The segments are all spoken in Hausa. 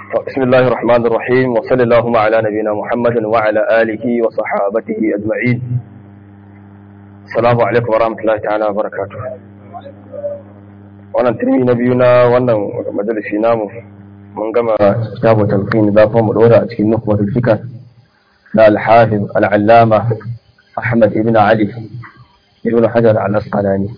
بسم الله الرحمن الرحيم وصلى اللهم على نبينا محمد وعلى آله وصحابته أجمعين السلام عليكم ورحمة الله تعالى وبركاته wannan turmi na biyu na wannan majalisi namu mun gama kitabu talqin da kuma mu dora a cikin nukwatul fikr na al-hafiz al-allama Ahmad ibn Ali ibn Hajar al-Asqalani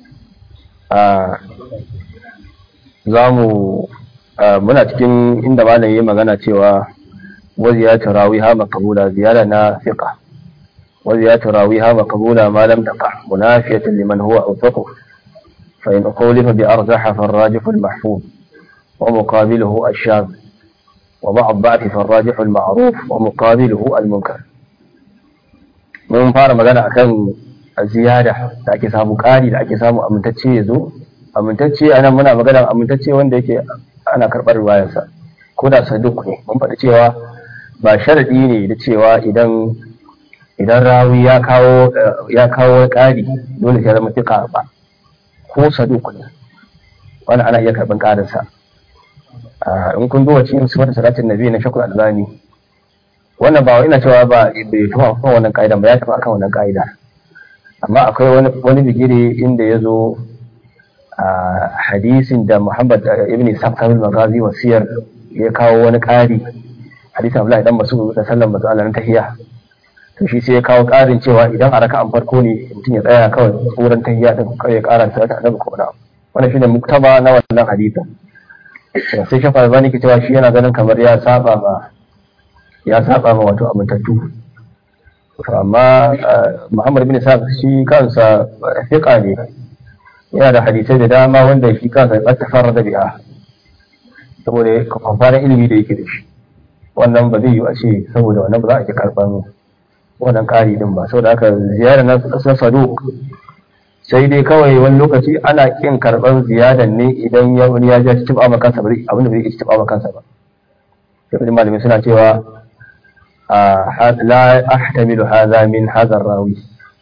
za mu muna cikin inda malam yi magana cewa waziyatu rawiha maqbula ziyara na fiqa waziyatu rawiha maqbula ma lam taqa munafiyatan liman huwa awthaqu fa in ukhlifa bi arjaha fa ar-rajih al-mahfuz wa muqabiluhu ash-shadh wa ba'd da'fi fa ar-rajih al-ma'ruf wa muqabiluhu al-munkar mun fara magana akan ziyada da ake samu ƙari da ake samu amintacce ya zo amintacce a nan muna magana amintacce wanda yake ana karɓar ruwayarsa ko da saduk ne mun faɗi cewa ba sharaɗi ne da cewa idan idan rawi ya kawo ya kawo ƙari dole sai zama fiqa ba ko saduk ne wannan ana iya karɓar ƙarinsa in kun duba cikin sifar salatin nabi na shakul albani wannan ba ina cewa ba bai tafi kan wannan ƙa'idan ba ya tafi akan wannan ƙa'ida amma akwai wani wani bigire inda ya zo a hadisin da Muhammad ibn Ishaq Kamil Magazi wasiyar ya kawo wani ƙari hadisin Abdullahi dan Mas'ud da sallan manzo Allah na tahiya to shi sai ya kawo ƙarin cewa idan a raka'an farko ne mutum ya tsaya kawai tsoron tahiya din kawai ya ƙara ta ta annabi ko na wannan shine muktaba na wannan hadisin sai shafa albani ke cewa shi yana ganin kamar ya saba ma ya saba ma wato amintattu amma Muhammad bin Ishaq shi kansa fiqa ne yana da hadisai da dama wanda shi kansa ya tafara da bi'a saboda kwamfanin ilimi da yake da shi wannan ba zai yi a ce saboda wannan ba za a ke karɓar wannan ƙari din ba saboda haka ziyara na ƙasar saduk sai dai kawai wani lokaci ana ƙin karɓar ziyadan ne idan ya wani ya ja cikin ba kansa ba abinda bai cikin ba kansa ba sai malamai suna cewa la ahtamilu hadha min hadha rawi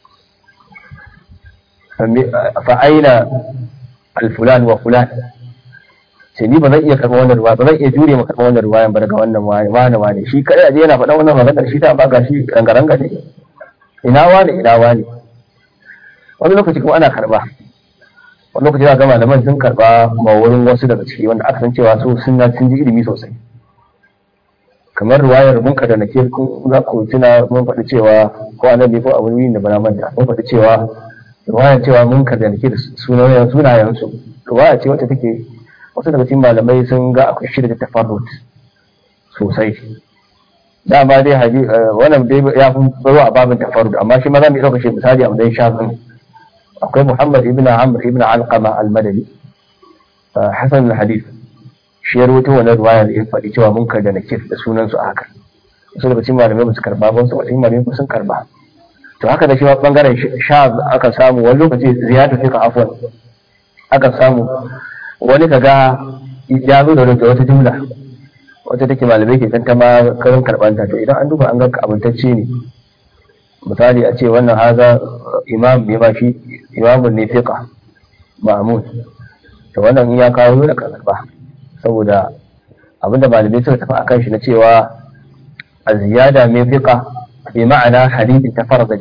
فأين الفلان وفلان sai ni ba zan iya karɓar wannan ruwa ba zan iya jure ma karɓar wannan ruwayan ba daga wannan wani wani shi kai aje yana faɗa wannan maganar shi ta ba ga shi rangaranga ne ina wani ina wani wani lokaci kuma ana karɓa wani lokaci za ga malaman sun karɓa ma wurin wasu daga ciki wanda aka san cewa su sun sun ji ilimi sosai kamar ruwayar mun kada nake kun za ku tuna mun faɗi cewa ko annabi ko abu da bana manta mun faɗi cewa ruwaya cewa mun ka da sunayen sunayensu ruwaya ce wacce take wasu daga cikin malamai sun ga akwai shirya da tafarrut sosai dama dai haji wannan dai ya fi baro a babin tafarrut amma shi ma za mu iya ɗauka shi misali a wajen shafin akwai muhammad ibn amr ibn alqama al-madani hasan al-hadith shi ya rawaito wannan ruwaya da ya faɗi cewa mun ka da nakir da sunansu a haka wasu daga cikin malamai ba su karba ba wasu daga cikin malamai sun karba to haka da shi ma bangaren sha aka samu wani lokaci ziyada fi ka afwan aka samu wani kaga ya zo da wata jumla wata take malamai ke kanta ma karin karbanta to idan an duba an ga abintacce ne misali a ce wannan haza imam ne ma shi imamun ne fiqa ma'mun to wannan in ya kawo dole ka karba saboda abinda malamai suka tafi akan shi na cewa a ziyada mai fiqa بمعنى حديث تفرد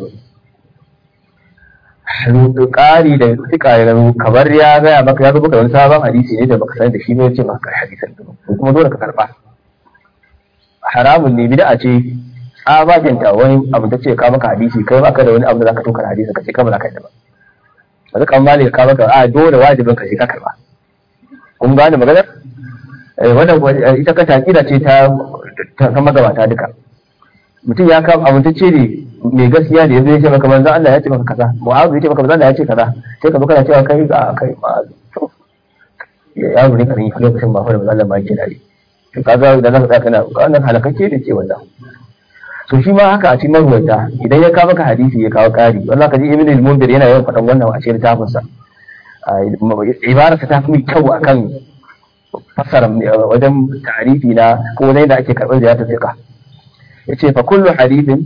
ne ƙari da suka ya gano kamar ya gaya maka ya rubuta wani sabon hadisi ne da baka sani da shi ne ce maka hadisan da ko kuma dole ka karba haramun ne bid'a ce tsabagen ta wani abu ta ce ka maka hadisi kai baka da wani abu da zaka tokar hadisi ka ce ka ba za ka yi ba ba zaka amma ne ka maka a dole wajibin ka ce ka karba kun gane maganar wannan ita kanta akida ce ta ta magabata duka mutum ya kama amintacce ne mai gaskiya ne yanzu ya ce maka manzan Allah ya ce maka kaza mu'azu ya ce maka manzan Allah ya ce kaza sai ka zo kana cewa kai ga kai ma'azu yaro ne karin lokacin ba fa da manzan Allah ma yake dare to kaga idan zaka tsaya kana wannan halakakke da ke wannan so shi ma haka a cikin marwata idan ya kawo maka hadisi ya kawo kari wallahi ka ji ibn al-mundir yana yawan faɗan wannan a cikin littafin sa ibararsa ta fi kyau akan fassara wajen tarihi na ko wajen da ake karɓar ziyartar fiqh yace fa kullu hadithin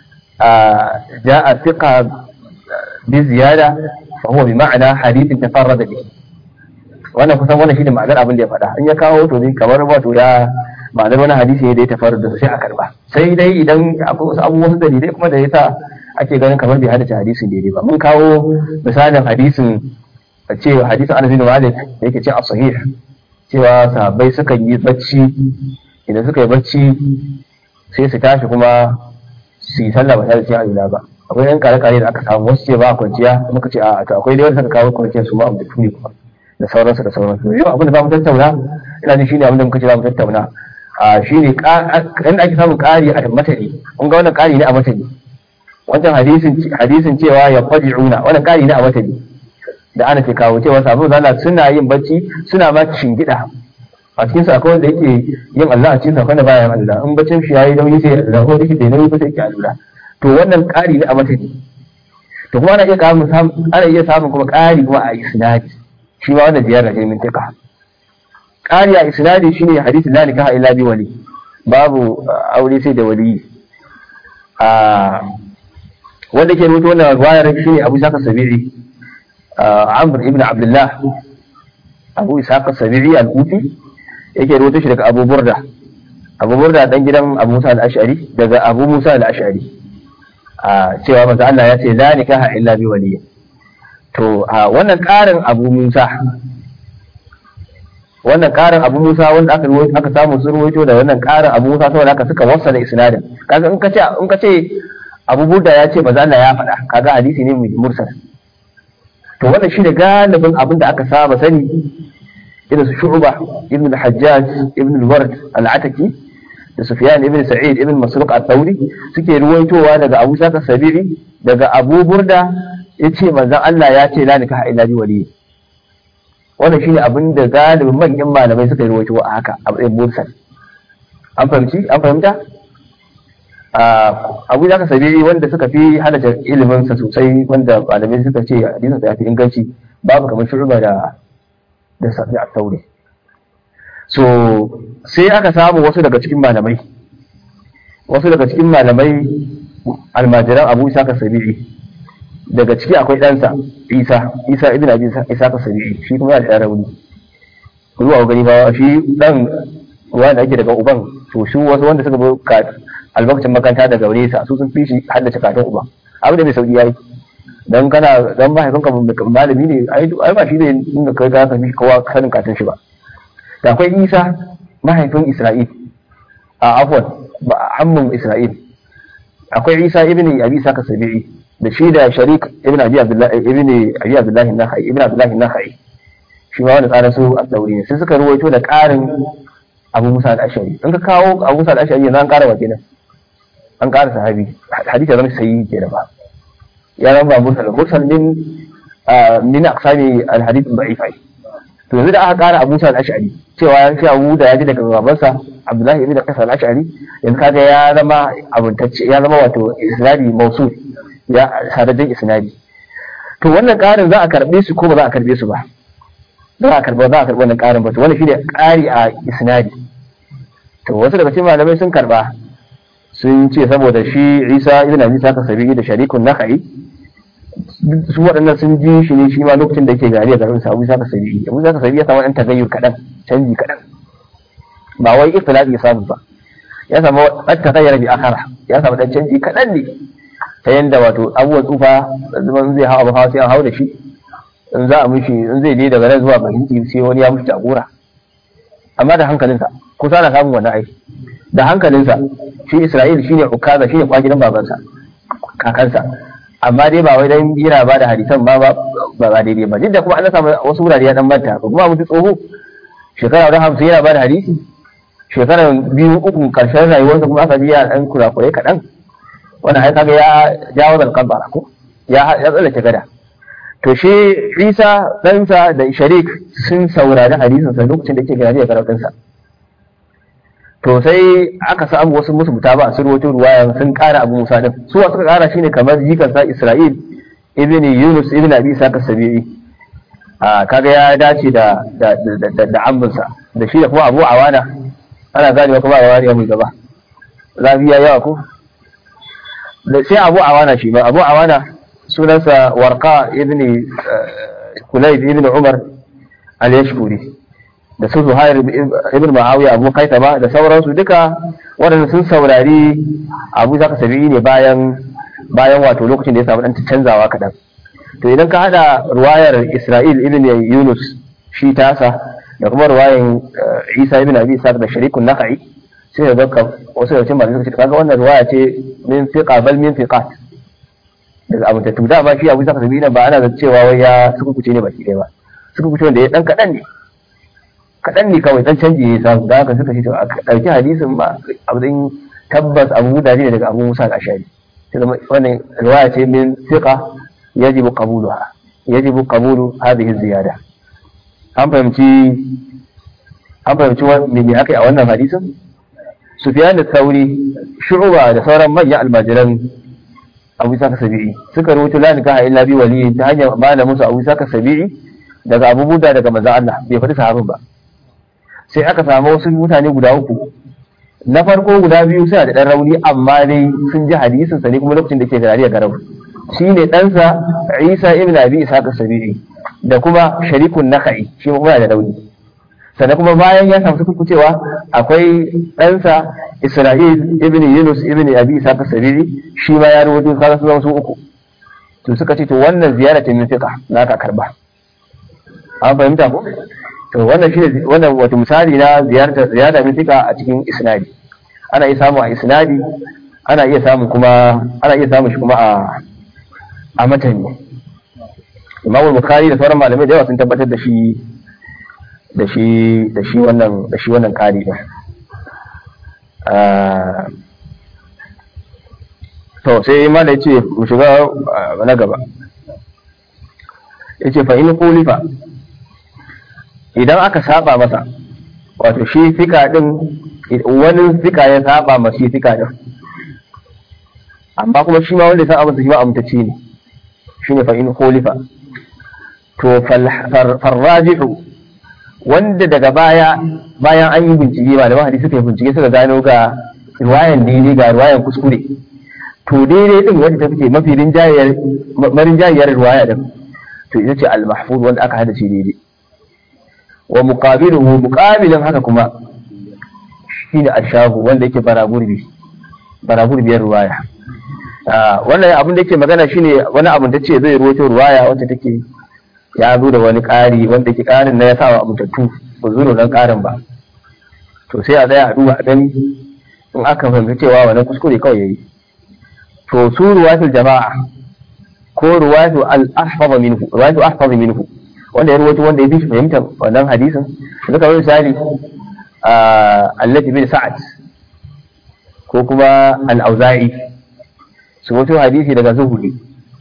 jaa thiqa bi ziyada fa huwa bi ma'ana hadithin tafarrada bi wannan kusan wannan shine ma'anar abin da ya faɗa in ya kawo to ne kamar wato ya ma'anar wani hadisi ne da ya tafaru da sai a karba sai dai idan akwai wasu abubuwa wasu dalilai kuma da yasa ake ganin kamar bai haddace hadisin daidai ba mun kawo misalin hadisin cewa hadisin Anas bin Malik da yake ce a sahih cewa sahabbai sukan yi bacci idan suka yi bacci sai su tashi kuma su yi sallah ba tare da cin alula ba akwai yan kare-kare da aka samu wasu ce ba kwanciya muka ce a to akwai dai wanda suka kawo kwanciyar su ma abu da tuni kuma da sauransu da sauransu yau abin da za mu tattauna ina jin shine abin da muka ce za mu tattauna a shine inda ake samun ƙari a matani kun ga wannan ƙari ne a matani wancan hadisin hadisin cewa ya fadi'una wannan ƙari ne a matani da ana ke kawo cewa sabu zalla suna yin bacci suna ma shingida a cikin sa akwai wanda yake yin Allah a cikin sa wanda baya yin Allah in baccin shi yayi nauyi sai da ko yake da nauyi ko sai yake alula to wannan ƙari ne a matani to kuma ana iya samun ana iya samun kuma ƙari kuma a isnadi shi ma wannan ziyarar ne min taka ƙari a isnadi shine hadisin la nikaha illa bi wali babu aure sai da wali a wanda ke rubuta wannan riwayar shine Abu Saka Sabi'i Amr ibn Abdullah Abu Saka Sabi'i al-Ufi yake rubuta shi daga Abu Burda Abu Burda dan gidan Abu Musa al-Ash'ari daga Abu Musa al-Ash'ari a cewa manzo Allah ya ce la nikaha illa bi wali to wannan ƙarin Abu Musa wannan ƙarin Abu Musa wanda aka aka samu sun ruwaito da wannan ƙarin Abu Musa saboda haka suka wasa da isnadin kaga in ka ce in ka ce Abu Burda ya ce manzo Allah ya faɗa kaga hadisi ne mai mursal to wannan shi da galibin abin da aka saba sani irin su Shu'ba ibn al-Hajjaj ibn al-Ward al-Ataki da Sufyan ibn Sa'id ibn Masruq al-Thawri suke ruwaitowa daga Abu Saka Sabiri daga Abu Burda yace manzon Allah ya ce la nikaha illa bi wali wannan shine abin da galibin manyan malamai suka ruwaito a haka a matsayin mursal an fahimci an fahimta abu da sabiri wanda suka fi halatta ilimin sa sosai wanda malamai suka ce hadisin ya fi inganci babu kamar shurba da da safi a taure so sai aka samu wasu daga cikin malamai wasu daga cikin malamai almajiran abu isa ka sabiri daga ciki akwai ɗansa isa isa ibn abi isa ka sabiri shi kuma yana da rauni ruwa gani ba shi dan wanda ake daga uban to shi wasu wanda suka bi albarkacin makanta daga nesa su sun fi shi haddace katon uba abu da mai sauki yayi dan kana dan mahaifinka malami ne ai ai ba shi ne inda kai ga ka fi kowa sanin katon shi ba da akwai Isa mahaifin Isra'il a afwan ba ammun Isra'il akwai Isa ibn Abi Saka Sabi'i da shi da Sharik ibn Abi Abdullah ibn Abi Abdullah Nakhai ibn Abdullah Nakhai shi ma wanda tsarin su a tsauri ne sai suka ruwaito da ƙarin Abu Musa al-Ashari in ka kawo Abu Musa al-Ashari yanzu an ƙara wa kenan an ƙara sahabi hadisi zama sayi ke da ba ya zama mursal mursal min min aqsami al-hadith da'if ai to yanzu da aka ƙara Abu Musa al-Ash'ari cewa ya ce Abu da ya ji daga babansa Abdullahi ibn Qais al-Ash'ari yanzu kaga ya zama abuntacce ya zama wato isnadi mausul ya sadadin isnadi to wannan ƙarin za a karbe su ko ba za a karbe su ba za a karba za a karba wannan ƙarin ba to wannan shine ƙari a isnadi to wasu daga cikin malamai sun karba sun ce saboda shi isa ibn abi saka sabi da sharikun nakhai su waɗannan sun ji shi ne shi ma lokacin da yake gari a garin sa abu saka sabi abu saka sabi ya samu ɗan tagayyur kaɗan canji kaɗan ba wai ikhtilafi ya samu ba ya samu ɗan tagayyar bi akara ya samu ɗan canji kaɗan ne ta yanda wato abubuwan tsufa zaman zai hau abu hawa sai an hau da shi in za a mishi in zai je daga nan zuwa fahimci sai wani ya mishi jagora amma da hankalinsa kusa na samun wannan aiki da hankalinsa shi Isra'il shine ukaza shine kwagidan babansa kakansa amma dai ba wai dan yana ba da hadisan ba ba ba daidai ba duk da kuma an samu wasu wurare ya dan manta ba kuma mutu tsoho shekara da hamsin yana ba da hadisi shekara biyu uku karshen rayuwarsa kuma aka ji ya dan kurakurai kaɗan wannan ai kaga ya jawo da kabbara ko ya ya tsallake gada to shi Isa ɗansa da Sharik sun saurari hadisin sa lokacin da yake gari da karatunsa to sai aka samu wasu musu mutaba sun rawaito ruwaya sun kara abu musa din su suka kara shine kamar jikan sa isra'il ibn yunus ibn abi saka sabi'i a kaga ya dace da da da da ambinsa da shi da kuma abu awana ana gane kuma awana ya mai gaba lafiya yawa ko da sai abu awana shi ba abu awana sunansa warqa ibn kulayb ibn umar al-yashkuri da su Zuhair ibn Muawiya Abu Kaitama da sauransu duka waɗanda sun saurari Abu Zaka Sabi'i ne bayan bayan wato lokacin da ya samu dan canzawa kaɗan to idan ka hada ruwayar Isra'il ibn Yunus shi tasa da kuma ruwayan Isa ibn Abi Isa da Sharikun Nakhai sai ga wasu da cikin malamai suka ce kaga wannan ruwaya ce min fiqa bal min fiqat daga abu ta tuda ba shi Abu Zaka Sabi'i ba ana da cewa wai ya suka kuce ne baki ɗaya ba suka kuce wanda ya dan kaɗan ne kaɗan ne kawai ɗan canji ya samu da haka suka ce to a ɗauki hadisin ba abin tabbas abu da ne daga abu musa al-ashari sai zama wannan riwaya ce min thiqa yajibu qabuluha yajibu qabulu hadhihi ziyada an fahimci an fahimci me me aka yi a wannan hadisin Sufyan da Sauri Shu'ba da sauran manyan almajiran Abu Saka Sabi'i suka rubuta la nikaha illa bi wali ta hanyar malamin su Abu Saka Sabi'i daga Abu Buda daga manzon Allah bai faɗi sahabin ba sai aka samu wasu mutane guda uku na farko guda biyu suna da ɗan rauni amma dai sun ji hadisin sa ne kuma lokacin da ke gari a garau shi ne ɗansa isa ibn abi isa sabiri da kuma sharikun nakai shi kuma da rauni sannan kuma bayan ya samu sukuku cewa akwai ɗansa isra'il ibn yunus ibn abi isa sabiri shi ma ya rubuta kaga su zama su uku to suka ce to wannan ziyara ta min fiqa na ka karba an fahimta ko to wannan shine wannan wato misali na ziyarta ziyara mitika a cikin isnadi ana iya samu a isnadi ana iya samu kuma ana iya samu shi kuma a a matani Imam Bukhari da sauran malamai da yawa sun tabbatar da shi da shi da shi wannan da shi wannan kari din to sai ma da yace mu shiga na gaba yace fa in qulifa idan aka saba masa wato shi fika din wani fika ya saba ma shi fika din amma kuma shi ma wanda ya saba masa shi ma amtaci ne shine fa in khulifa to farrajihu wanda daga baya bayan an yi bincike malaman hadisi suka yi bincike suka gano ga riwayan daidai ga riwayan kuskure to daidai din wanda ta fice mafi rinjayar marinjayar riwaya din to ita ce al-mahfuz wanda aka hada shi daidai wa muqabiluhu muqabilin haka kuma shine ashahu wanda yake baragurbi baragurbiyar ruwaya wannan abin da yake magana shine wani abin da ce zai ruwato ruwaya wacce take ya zo da wani ƙari wanda yake ƙarin na ya sa wa mutattu ba zo nan ƙarin ba to sai a tsaya a duba a gani in aka fahimci cewa wannan kuskure kawai yayi to su ruwatul jama'a ko ruwatu al-ahfaz minhu ruwatu ahfaz minhu wanda ya ruwaito wanda ya fi fahimtar wannan hadisin da kamar misali allati bin sa'ad ko kuma al-auza'i su wato hadisi daga zuhuri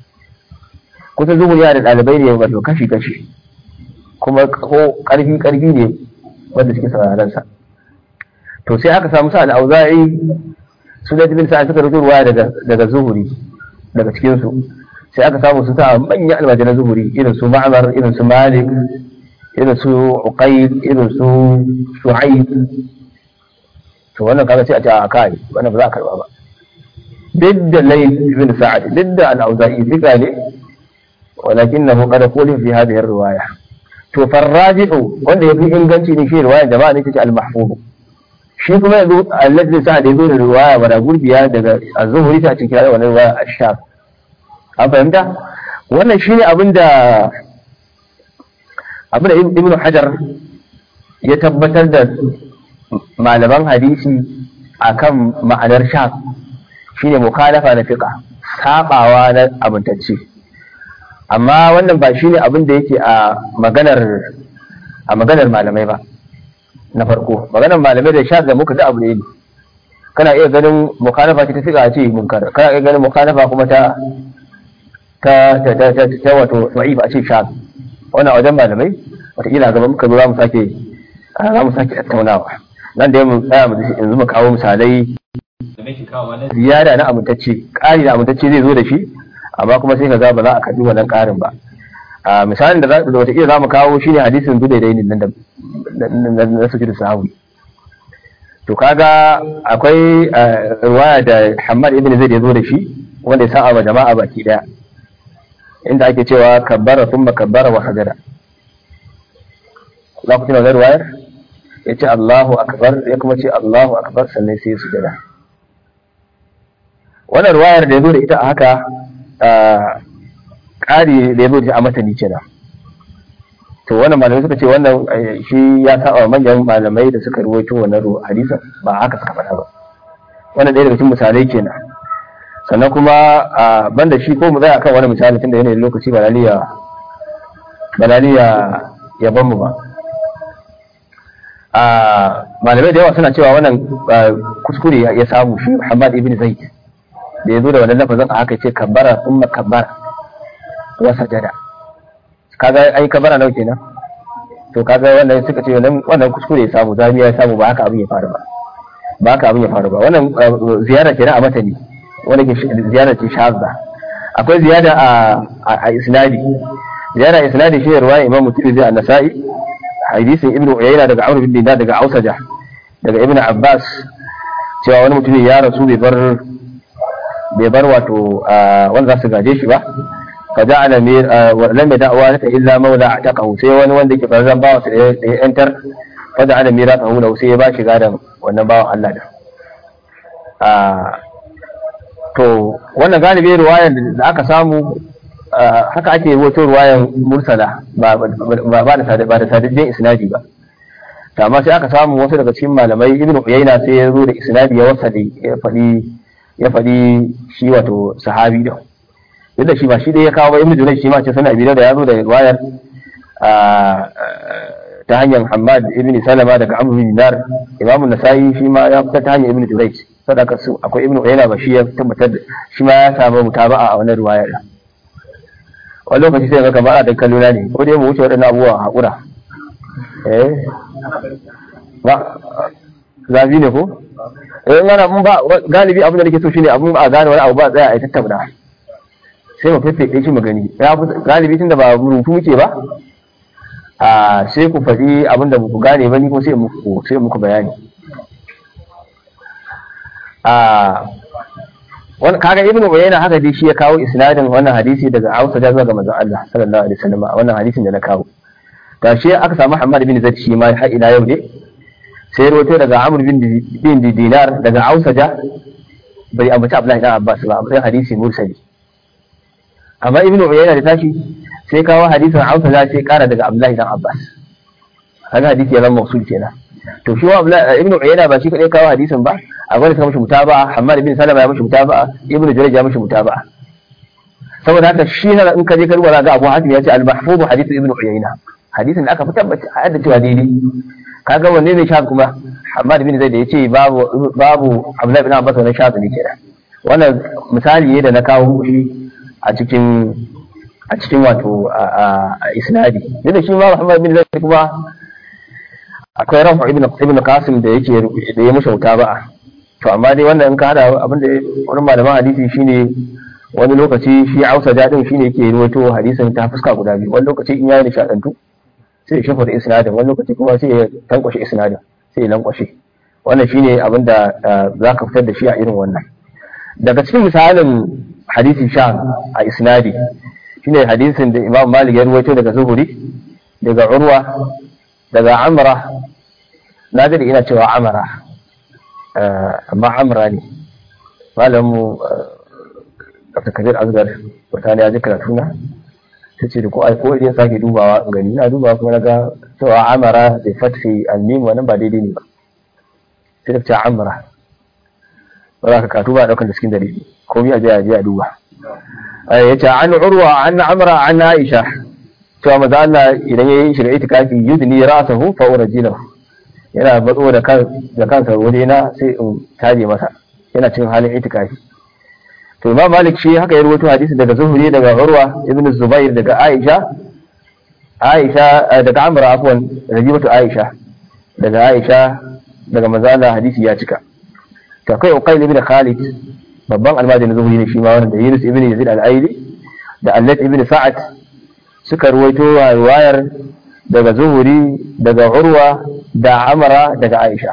kusa zuhuri yana da ɗalibai ne wato kashi kashi kuma ko ƙarfi ƙarfi ne wanda suke sauraron sa to sai aka samu sa al-auza'i su da bin sa'ad suka rubuta ruwaya daga daga zuhuri daga cikin su sai aka samu su sa manyan almajiran zuhuri irin su ma'amar irin su malik irin su uqayd irin su shu'aib to wannan kaga sai a ce a kai wannan ba za a karba ba duk da layl ibn sa'ad duk da al-auza'i fika ne walakinahu qad quli fi hadhihi ar-riwaya to farrajihu wanda yafi inganci ne shi riwaya jama'a ne take al-mahfuz shi kuma yanzu alladhi sa'ad yazo da riwaya bara gurbiya daga az-zuhri ta cikin wannan riwaya ash-shaf an fahimta wannan shine abin da abin da ibn hajar ya tabbatar da malaman hadisi akan ma'anar sha shine mukhalafa na fiqa sabawa na abintacce amma wannan ba shine abin da yake a maganar a maganar malamai ba na farko maganar malamai da sha da muka da abu ne kana iya ganin mukhalafa ta fiqa ce munkar kana iya ganin mukhalafa kuma ta ta ta ta ta ta wato da'ifa a ce sha wannan wajen malamai wataƙila gaba muka zo za mu sake za mu sake tattaunawa nan da mu tsaya mu yanzu mu kawo misalai ziyara na amintacce ƙari da amintacce zai zo da shi amma kuma sai ka ga ba za a karɓi wannan ƙarin ba a misalin da wataƙila za mu kawo shine hadisin dudai da nan da na sujudu sahawi to kaga akwai ruwaya da Hamad ibn Zaid ya zo da shi wanda ya sa'a wa jama'a baki daya inda ake cewa kabbara thumma kabbara wa hajara za ku tuna ruwayar ya ce Allahu akbar ya kuma ce Allahu akbar sannan sai su jada wannan ruwayar da ya zo da ita a haka ƙari da ya zo da a matani kenan to wannan malamai suka ce wannan shi ya saba manyan malamai da suka ruwaito wannan hadisin ba haka suka faɗa ba wannan ɗaya daga cikin misalai kenan sannan kuma banda shi ko mu zai akan wani misali tunda yanayin lokaci ba laliya ba laliya ya ban mu ba malamai da yawa suna cewa wannan kuskure ya samu shi Muhammad ibn Zaid da ya zo da wannan lafazin a haka ce kabbara thumma kabbara wa sajada kaga ai kabbara nawa kenan to kaga wannan suka ce wannan wannan kuskure ya samu zamiya ya samu ba haka abin ya faru ba ba haka abin ya faru ba wannan ziyara kenan a matani wanda ke ziyara ce shazza akwai ziyada a a isnadi ziyara isnadi shi ruwaya imam tirmidhi an-nasa'i hadisin ibnu uyayna daga amr bin dinar daga ausaja daga ibnu abbas cewa wani mutum ya rasu bai bar bai bar wato wanda za su gaje shi ba fa ja'ala mir lam yada'wa ta illa mawla ataqahu sai wani wanda yake farzan bawa sai ya enter fa ja'ala mirathahu lahu sai ya ba shi gadan wannan bawan Allah da to wannan galibi ruwayan da aka samu haka ake wato ruwayan mursala ba ba da ba da sadadin isnadi ba to amma sai aka samu wasu daga cikin malamai ibnu uyayna sai ya zo da isnadi ya wasa da ya fadi ya fadi shi wato sahabi da yadda shi ba shi dai ya kawo ba ibnu junayj shi ma ce sanan abida da ya zo da ruwayar ta hanyar Hamad ibn Salama daga Amr bin Dinar Imam Nasa'i shi ma ya fita ta hanyar Ibn Jurayj sadaka su akwai Ibn Uyayna ba shi ya tabbatar da shi ma ya samu mutaba'a a wannan riwaya da wani lokaci sai ga kamar a dan kallona ne ko dai mu wuce waɗannan abubuwa hakura eh ba zabi ne ko eh ngana mun ba galibi abin da nake so shine abun ba a gane wani abu ba tsaya a tattauna sai mu fefeɗe shi mu gani galibi tunda ba rubutu muke ba a sai ku faɗi abin da ku gane ba ni ko sai muku sai muku bayani a wani kaga ibnu uyayna haka dai shi ya kawo isnadin wannan hadisi daga Hausa da zuwa ga manzon Allah sallallahu alaihi wasallam wannan hadisin da na kawo ga shi aka samu Muhammad bin Zaid shi ma har ila yau ne sai rawaito daga Amr bin bin Dinar daga Hausa da bai ambaci Abdullahi dan Abbas ba amma hadisi mursali amma ibnu uyayna da tashi sai kawo hadisin Hausa za sai kara daga Abdullahi dan Abbas kaga hadisi ya zama mausul kenan to shi wa Ibn Uyayna ba shi kadai kawo hadisin ba akwai da mishi mutaba'a Hammad bin Salama ya mishi mutaba'a Ibn Jurayj ya mishi mutaba'a saboda haka shi na in ka je ka rubuta ga Abu Hatim ya ce al-mahfuz hadith Ibn Uyayna hadisin da aka fi tabbata a yadda cewa daidai kaga wanne ne shafi kuma Hammad bin Zaid ya ce babu babu Abdullahi bin Abbas wannan shafi ne kenan wannan misali ne da na kawo shi a cikin a cikin wato a isnadi yadda shi ma Muhammad bin Zaid kuma akwai rafu ibn ibn Qasim da yake da ya mushi mutaba'a to amma dai wannan in ka hada abin da wani malaman hadisi shine wani lokaci shi Hausa dadin shine yake ruwaito hadisin ta fuska guda biyu wani lokaci in yayi nishadantu sai ya shafa da isnadin wani lokaci kuma sai ya tankwashe isnadin sai ya lankwashe wannan shine abin da za ka fitar da shi a irin wannan daga cikin misalin hadisi sha a isnadi shine hadisin da Imam Malik ya ruwaito daga Zuhuri daga Urwa daga Amra na da ina cewa Amra amma Amra ne malamu Dr. Kabir Azgar wata ya ji karatu na ta ce da ko ai ko idan sake dubawa in gani na dubawa kuma na ga cewa Amara da fathi al-mim wannan ba daidai ne ba sai da ta Amra ba za ka katu ba daukan da cikin dalili komai a je a je a duba yace an urwa an amra an aisha to maza Allah idan yayi shiga itikafi yudni ra'sahu fa urjilahu yana batso da kan da kansa waje na sai in taje masa yana cikin halin itikafi to Imam Malik shi haka ya rawaito hadisi daga Zuhri daga Urwa ibn Zubair daga Aisha Aisha daga Amra afwan rajibatu Aisha daga Aisha daga manzo Allah hadisi ya cika to kai Uqayl ibn Khalid babban almajirin zuhuri ne shi ma wanda Yunus ibn Yazid al-Aili da Allat ibn Sa'ad suka ruwaito riwayar daga zuhuri daga Urwa da Amara daga Aisha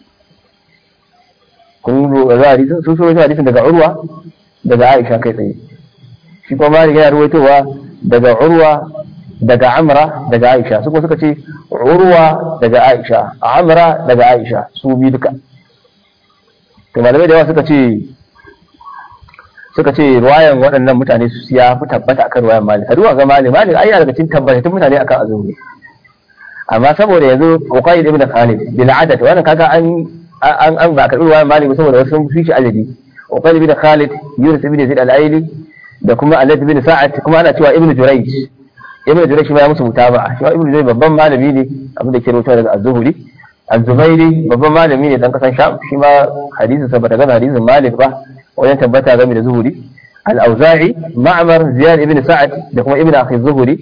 kun ruwaito hadisin sun ruwaito hadisin daga Urwa daga Aisha kai tsaye shi kuma Malik yana ruwaitowa daga Urwa daga amra daga aisha su kuma suka ce urwa daga aisha amra daga aisha su bi duka to malamai da yawa suka ce suka ce ruwayan waɗannan mutane su ya fi tabbata akan ruwayan malik a duba ga malik malik ai daga cikin tabbatattun mutane akan azumi amma saboda yanzu uqayd ibn khalid bil adad wannan kaga an an an ba karbi ruwayan malik saboda wasu sun fi shi adadi uqayd ibn khalid yunus ibn zaid al-aili da kuma alad ibn sa'ad kuma ana cewa ibn jurayj ibn jurayj ma ya musu mutaba'a shi ibn jurayj babban malami ne abin da ke rawaito daga az-zuhri az-zubairi babban malami ne dan kasan sham shi ma hadisin sa bata gana hadisin malik ba wajen tabbata game da zuhuri al-auza'i ma'mar ziyad ibn sa'ad da kuma ibn akhi zuhuri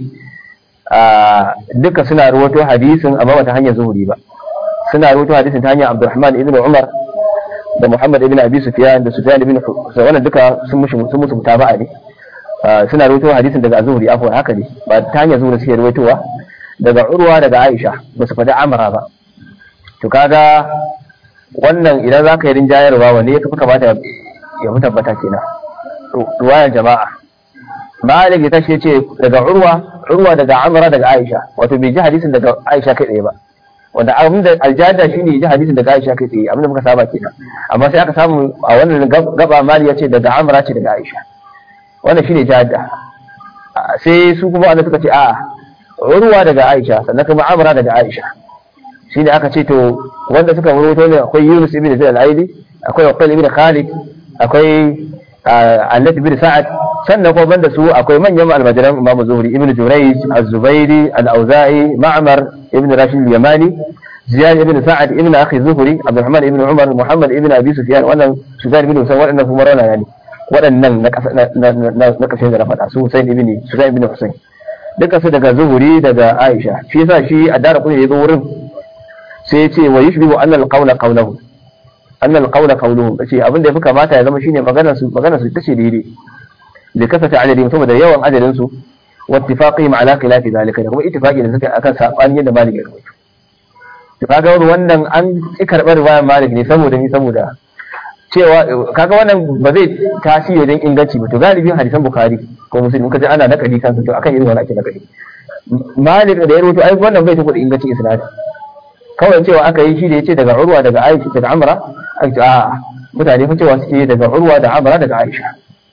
duka suna rawaito hadisin amma ba ta hanyar zuhuri ba suna rawaito hadisin ta hanyar abdurrahman ibn umar da muhammad ibn abi sufyan da sufyan ibn wannan duka sun mushi sun musu mutaba'a ne suna rawaito hadisin daga zuhuri afwan haka ne ba ta hanyar zuhuri suke rawaitowa daga urwa daga aisha ba su faɗi amara ba to kaga wannan idan za ka yi rinjayarwa wanne ya fi kamata ya fi tabbata kenan ruwayan jama'a malik ya tashi ya ce daga urwa urwa daga amara daga aisha wato bai ji hadisin daga aisha kai tsaye ba wanda abin da aljada shi ne ji hadisin daga aisha kai tsaye abin da muka saba kenan amma sai aka samu a wannan gaba mali ya ce daga amara ce daga aisha wannan shine jada sai su kuma wanda suka ce a'a urwa daga aisha sannan kuma amara daga aisha shine aka ce to wanda suka rubuto ne akwai yunus ibn zaid al-aidi akwai waqil ibn khalid akwai Allat bin Sa'ad sannan kuma banda su akwai manyan almajiran Imam Zuhri Ibn Jurayj Az-Zubairi Al-Auza'i Ma'mar Ibn Rashid Al-Yamani Ziyad ibn Sa'ad ibn Akhi Zuhri Abdurrahman ibn Umar Muhammad ibn Abi Sufyan wannan Sufyan ibn Husayn waɗannan kuma rauna yani waɗannan na ƙasashe da na faɗa su Husayn ibn Sufyan ibn Husayn duka su daga Zuhri daga Aisha shi yasa shi a dara kuma ya zo wurin sai ya ce wa yushbihu anna al-qawla qawluhu anna al-qawla qawluhu ce abin da yafi kamata ya zama shine maganar su maganar su tace daidai da kasata adadin saboda yawan adadin su wa ittifaqihim ala khilafi zalika da kuma ittifaqi da suka akan sabani yadda malik ya rubuta to kaga wannan an ci karbar riwayar malik ne saboda ni saboda cewa kaga wannan ba zai tasiri wajen inganci ba to galibin hadisan bukhari ko muslim kaje ana nakali kansa to akan irin wannan ake nakali malik da ya rubuta ai wannan bai tabbata ingancin isnad kawai cewa aka yi shi da yace daga urwa daga aisha daga amra a mutane fa cewa suke daga urwa da amra daga aisha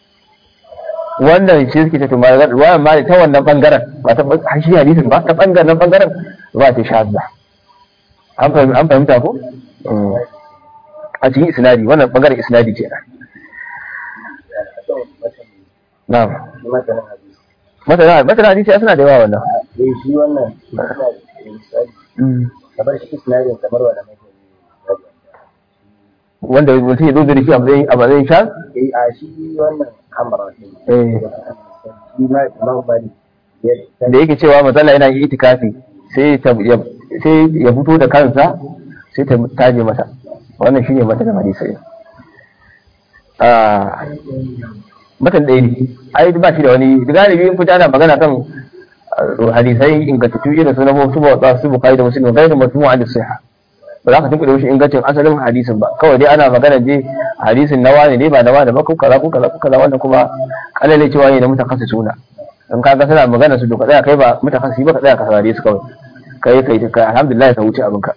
wannan shi suke ta tumar ruwayan mali ta wannan bangaren ba ta shi hadisin ba ta bangaren bangaren ba ta shazza an fahimta ko a cikin isnadi wannan bangaren isnadi ke na'am masana masana hadisi suna da yawa wannan shi wannan kamar shi isnadin kamar wanda mai wanda mutum ya zo da shi a matsayin a matsayin sha eh a shi wannan amara ne eh shi ma imam malik da yake cewa matsala yana yin itikafi sai ta ya sai ya fito da kansa sai ta taje masa wannan shine matakan hadisi ah matan ɗaya ne ai ba shi da wani galibi in fita ana magana kan hadisai ingantattu irin su na su ba su bukari da muslim gairu masmu'a da sahih ba za ka tunkuɗe mishi ingancin asalin hadisin ba kawai dai ana magana je hadisin na wani ne ba na wani ba ko kaza ko kaza ko kaza wannan kuma kalale cewa ne na mutakassi suna in kaga suna magana su doka tsaya kai ba mutakassi ba ka tsaya ka saurare su kawai kai kai kai alhamdulillah ka wuce abinka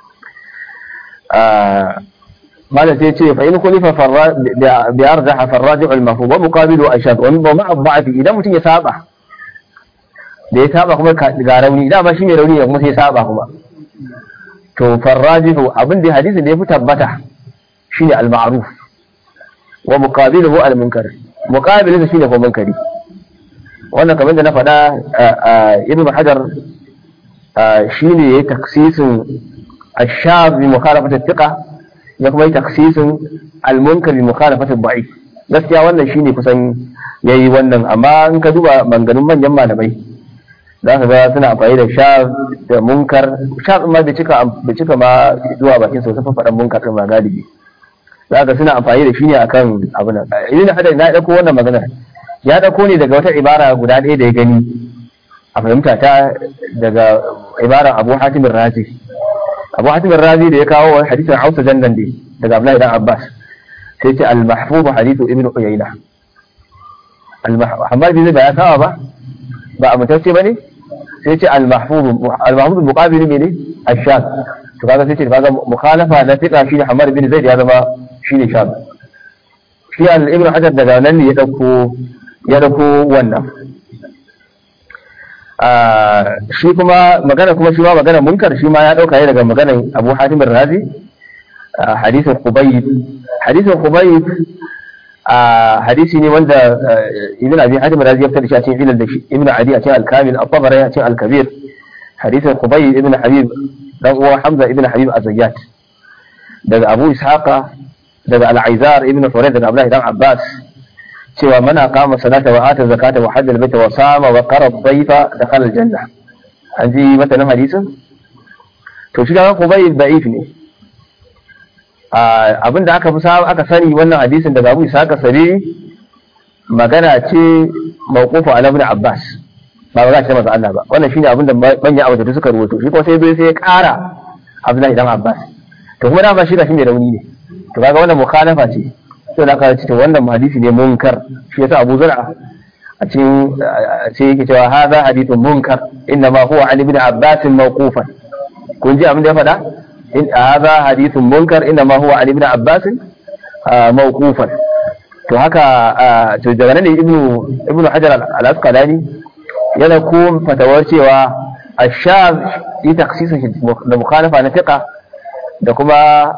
ماذا تيجي فإن خلف فرا بأرجح فالراجع المفهوم ومقابله أشد ومع الضعف إذا متي يسابع da ya saba kuma ga rauni dama shi mai rauni ne kuma sai saba kuma to farrajihu abin da hadisin da ya fi tabbata shine al-ma'ruf wa muqabiluhu al-munkar muqabiluhu shine ko munkari wannan kamar da na faɗa ibn hajar shine yayi taksisin ash-shab bi mukhalafat at-thiqa ya kuma yi taksisin al-munkar bi mukhalafat ad-da'if gaskiya wannan shine kusan yayi wannan amma in ka duba manganun manyan malamai za ka ga suna amfani da sha da munkar sha ma bai cika bai cika ma zuwa bakin sa sun faɗan munkar din ma galibi za ka suna amfani da shi ne akan abu nan ibn hadar na dauko wannan magana ya dauko ne daga wata ibara guda ɗaya da ya gani a fahimta ta daga ibaran Abu Hatim Razi Abu Hatim Razi da ya kawo hadisin Hausa jannan dai daga Abdullahi dan Abbas sai ce al-mahfuz hadithu ibn Uyayna al-Muhammad bin ba ya kawo ba ba amintacce ba ne sai ce al-mahfuz al-mahfuz muqabil ne ash-shad to kaga sai ce kaga mukhalafa na fiqa shine Hamad bin Zaid ya zama shine shad shi al-Ibn Hajar daga nan ne ya dauko ya dauko wannan shi kuma magana kuma shi ma magana munkar shi ma ya dauka ne daga maganar Abu Hatim ar-Razi hadisin Khubayb hadisin Khubayb hadisi ne wanda Ibn Abi Hatim ar-Razi ya fitar da shi a cikin ilal da shi Ibn Adi a cikin al-Kamil at-Tabari a cikin al-Kabir hadisin Khubayb ibn Habib dan uwa Hamza ibn Habib az-Zayyat daga Abu Ishaqa daga Al-Aizar ibn Hurayd daga Abdullah dan Abbas cewa mana kama salata wa ata zakata wa hajjal baita wa sama wa qara dhayfa dakhala al-janna an ji matanin hadisin to shi ga Khubayb da'if ne abinda aka fi aka sani wannan hadisin daga Abu Ishaqa sabi magana ce mawqufu ala ibn Abbas ba ba za ce masa Allah ba wannan shine abinda manyan abu da suka rubuto shi kuma sai bai sai ya ƙara Abdullahi dan Abbas to kuma dama shi da shi mai rauni ne to kaga wannan mukhalafa ce to da aka ce to wannan hadisi ne munkar shi yasa Abu Zur'a a cikin sai yake cewa hadha hadithun munkar inna ma huwa an ibn Abbas mawqufan kun ji abin da ya faɗa in hadha hadithun munkar inna ma huwa an ibn Abbas mawqufan to haka to daga nan ne ibnu ibnu Hajar al-Asqalani yana ko fatawar cewa ashaz yi taksisin da mukhalafa na fiqa da kuma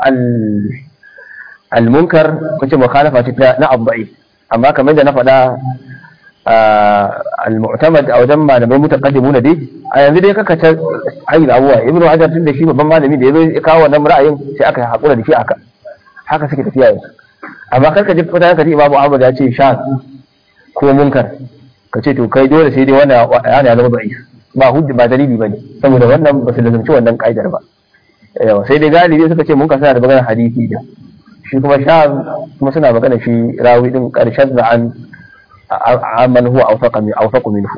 al-munkar kace mukhalafa ta na abba'i amma kamar da na faɗa al-mu'tamad a wajen malamai mutaqaddimu na dai a yanzu dai kaka ta ayi abuwa ibnu hajar tun da shi babban malami da yazo ya kawo wannan ra'ayin sai aka hakura da shi aka haka suke tafiya yanzu amma kar ka ji fita ka ji imamu ahmad ya ce shaz ko munkar ka ce to kai dole sai dai wannan yana ya zama da'if ba hujja ba dalili bane saboda wannan ba su lazumci wannan kaidar ba yawa sai dai galibi suka ce mun ka suna da maganar hadisi da shi kuma sha kuma suna magana shi rawi din karshen da an amman huwa awfaqa min awfaqu minhu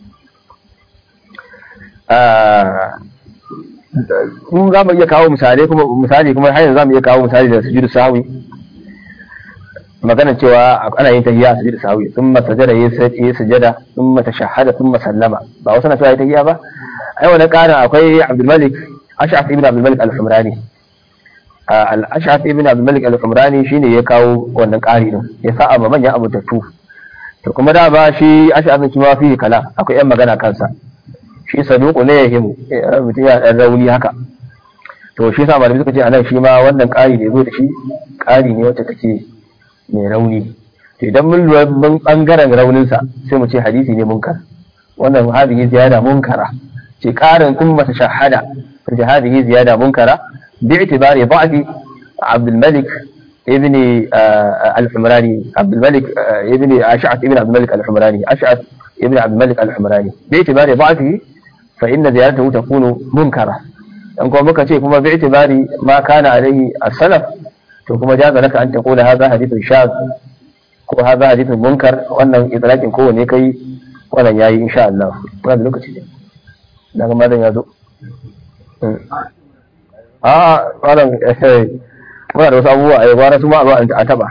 kun za mu iya kawo misali kuma misali kuma har yanzu za mu iya kawo misali da sujudu sahwi magana cewa ana yin tahiyya a sujudu sahwi thumma sajada yayi sujada thumma tashahhada thumma sallama ba wasu na cewa yayi tahiyya ba ai wannan karin akwai Abdul Malik Ash'ath ibn Abdul Malik al-Humrani al-Ash'ath ibn Abdul Malik al-Humrani shine ya kawo wannan kari din ya sa amma manyan abutattu to kuma da ba shi Ash'ath shi ma fi kala akwai yan magana kansa shi saduku ne ya himu mutum ya dan rauni haka to shi sa malami suka ce anan shi ma wannan ƙari da zo da shi ƙari ne wacce take mai rauni to idan mun lura mun bangaren rauninsa sai mu ce hadisi ne munkar wannan hadisi ziyada munkara ce ƙarin kun mata shahada ce hadisi ziyada munkara bi itibari da'fi Abdul Malik ابن الحمراني عبد الملك ابن أشعث ابن عبد الملك الحمراني أشعث ابن عبد الملك الحمراني باعتبار ضعفه فإن زيارته تكون منكرة أن كما كتير كما باعتبار ما كان عليه السلف كما جاز لك أن تقول هذا حديث شاذ وهذا حديث منكر وأن إطلاق كون يكي ولا ياي إن شاء الله هذا لك تجي لكن ماذا يزو آه قال muna da wasu abubuwa a gwara su ma a taba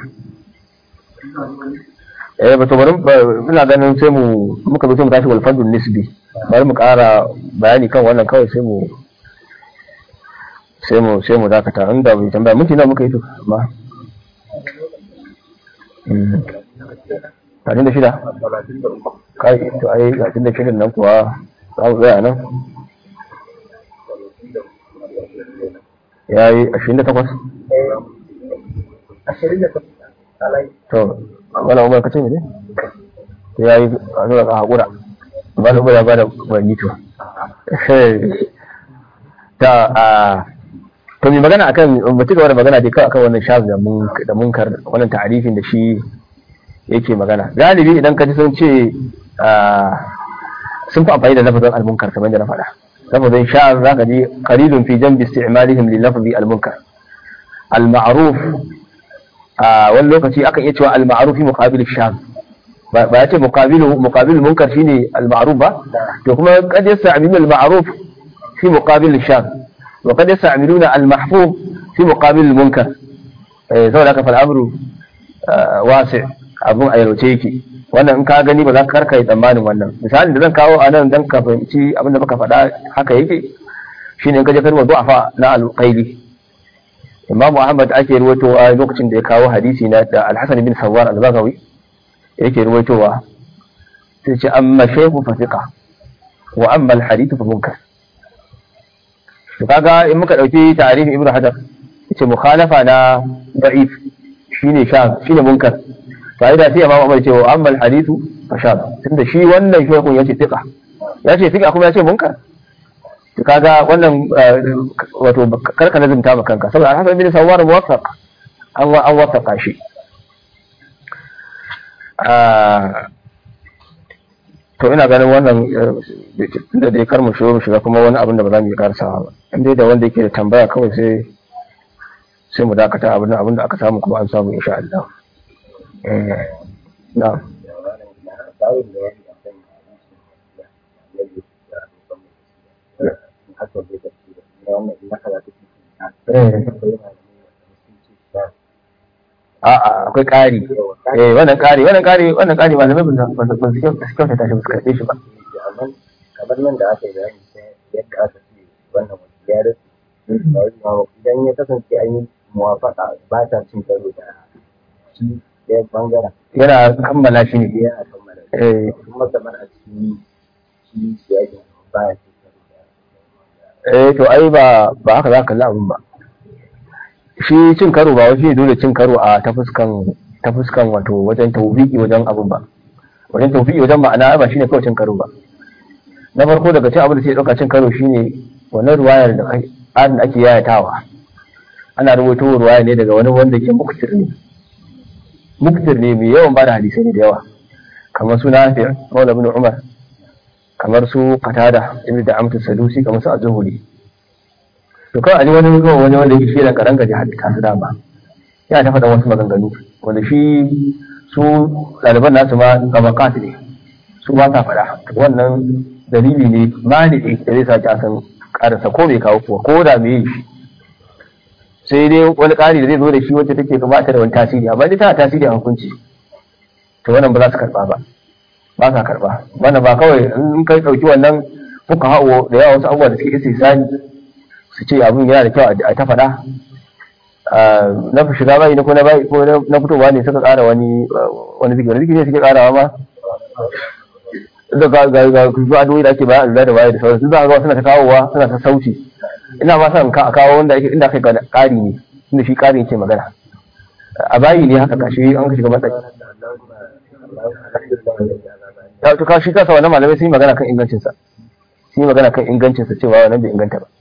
eh ba to bari muna ganin sai mu muka zo sai mu tashi wal fadl nisbi bari mu ƙara bayani kan wannan kawai sai mu sai mu sai mu dakata inda bai tambaya minti nawa muka yi to amma talatin da shida kai to ai talatin da shirin nan kuwa za mu tsaya nan ya yi ashirin da takwas ashirin da takwas to wala umar kace ne ya yi a zuwa ka haƙura ba da ya ba da bani to ta a to mai magana akan mutu gaba da magana dai kawai akan wannan shaz da munkar wannan ta'arifin da shi yake magana galibi idan ka ji sun ce sun fi amfani da lafazin al-munkar kamar da na faɗa lafazin shaz zaka ji qalilun fi janbi isti'malihim li lafzi al-munkar al-ma'ruf a wani lokaci akan iya cewa al-ma'ruf fi muqabil shaz ba ya ce muqabilu muqabil munkar shine al-ma'ruf ba to kuma kad yasta'milu al-ma'ruf fi muqabil shaz wa kad yasta'miluna al-mahfuz fi muqabil munkar eh saboda haka fal amru wasi' abun a yalwace yake wannan in ka gani ba za ka karka yi tsammanin wannan misalin da zan kawo a nan dan ka fahimci abin da muka faɗa haka yake shine in ka je karwa du'afa na al-qaili Imam Ahmad ake ruwaitowa lokacin da ya kawo hadisi na da Al-Hasan bin Sawar al-Baghawi yake ruwaitowa sai ce amma shaykhu fasiqa wa amma al-hadith fa munkar to kaga in muka dauki tarihin Ibn Hajar yace mukhalafa na da'if shine sha shine munkar fa'ida sai Imam Ahmad ce wa amma al-hadith fa sha tunda shi wannan shaykhun yace thiqa yace thiqa kuma yace munkar to kaga wannan wato karka nazumta ma kanka saboda Al-Hasan bin Sawwar muwaffaq an wa an wafaqa shi to ina ganin wannan da dai kar mu shigo mu shiga kuma wani abin da ba za mu yi karsawa ba in dai da wanda yake da tambaya kawai sai sai mu dakata abin da abin da aka samu kuma an samu insha Allah eh na'am Bayan da ya yi a kan hadisi da ya haka zai tafi da wannan ina kaza take a'a akwai ƙari eh wannan ƙari wannan ƙari wannan ƙari malamai ba ba ba su kyauta ta shi ba su karɓe shi ba amma kamar nan da aka yi bayani sai yadda aka ce wannan wasu ya rasu idan ya kasance an yi muwafaka ba ta cin karo da shi ɗaya bangaren yana kammala shi ne yana kammala eh kuma kamar a cikin shi siyakin ba ya cin karo da eh to ai ba ba haka za ka kalli abin ba shi cin karo ba wai shi ne dole cin karo a ta fuskan ta fuskan wato wajen tawfiki wajen abin ba wajen tawfiki wajen ma'ana ba shine kawai cin karo ba na farko daga cin abin da sai dauka cin karo shine wannan ruwayar da kai adin ake yayatawa ana rubuto ruwaya ne daga wani wanda ke muktir ne muktir ne mai yawan bada hadisai ne da yawa kamar su Nafi' Maula ibn Umar kamar su Qatada ibn da Amtu Sadusi kamar su Az-Zuhri to kawai a ji wani zuwa wani wanda yake shirin karan gaji hadita su dama yana ta faɗa wasu maganganu wanda shi su ɗaliban nasu ma gabakat ne su ba sa faɗa wannan dalili ne mani ne da zai sa a san ƙarasa ko bai kawo kuwa ko da me yi shi sai dai wani ƙari da zai zo da shi wacce take kamata da wani tasiri amma dai tana tasiri a hukunci to wannan ba za su karɓa ba ba sa karɓa wannan ba kawai in kai ɗauki wannan fuka hawo da yawa wasu abubuwa da suke istisani su ce abin yana da kyau a ta faɗa na shiga bayi ko na bayi ko na fitowa ne suka ƙara wani wani zikiri zikiri ne suke ƙarawa ma da ga ga ga zuwa adoyi da ake bayan Allah da waye da sauransu sun za ga suna ta kawowa suna ta sauci ina ma san ka kawo wanda ake inda kai ga ƙari ne inda shi ƙari yake magana a bayi ne haka kashi an ka shiga matsayi ta to kashi kasa wannan malamai sun yi magana kan ingancinsa sun yi magana kan ingancinsa cewa wannan bai inganta ba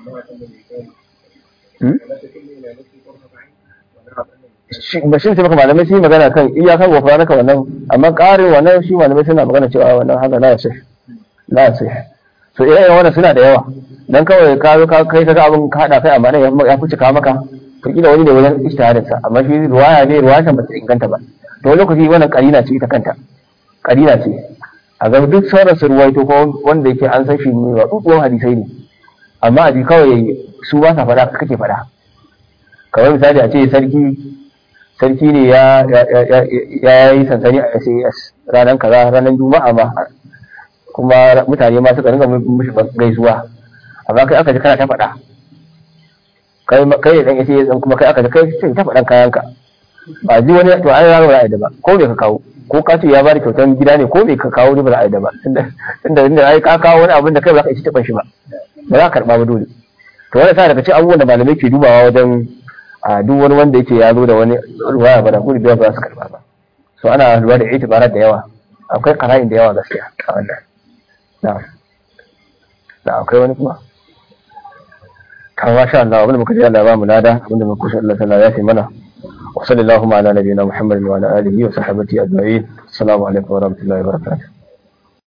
ba shi sai maka malamai sun yi magana kan iyakar wafa naka wannan amma ƙarin wannan shi malamai suna magana cewa wannan haka la yasih la yasih so irin wannan suna da yawa dan kawai ka zo ka kai kaga abin ka hada kai amma ya fi cika maka to kila wani ne wajen ijtihadin sa amma shi ruwaya ne ruwaya ba ta inganta ba to wani lokaci wannan karina ce ita kanta karina ce a ga duk sauran su ruwaito ko wanda yake an san shi ne wa tsuwan hadisai ne amma a ji kawai su ba sa faɗa kake faɗa kamar misali a ce sarki sarki ne ya yi sansani a SAS ranar kaza ranar juma'a ma kuma mutane ma suka ringa mishi gaisuwa amma kai aka ji kana ta faɗa kai kai dan yace dan kuma kai aka ji kai sai ta faɗan kayanka ba ji wani to ai ba ra'ayi da ba ko me ka kawo ko ka ce ya bada kyautan gida ne ko me ka kawo ne ba ra'ayi da ba tunda tunda ai ka kawo wani abin da kai ba za ka ci taban shi ba ba za ka karba ba dole to wannan sa daga cikin abubuwan da malamai ke dubawa wajen a duk wani wanda yake ya zo da wani ruwaya ba da kudi da ba su karba ba so ana lura da itibarar da yawa akwai qara'in da yawa gaskiya a wannan na'am da akwai wani kuma ta masha Allah abinda muka ji Allah ba mu lada abinda muka kusa Allah sallallahu ya mana wa sallallahu ala nabiyina Muhammadin wa ala alihi wa sahbihi ajma'in assalamu alaikum wa rahmatullahi wa barakatuh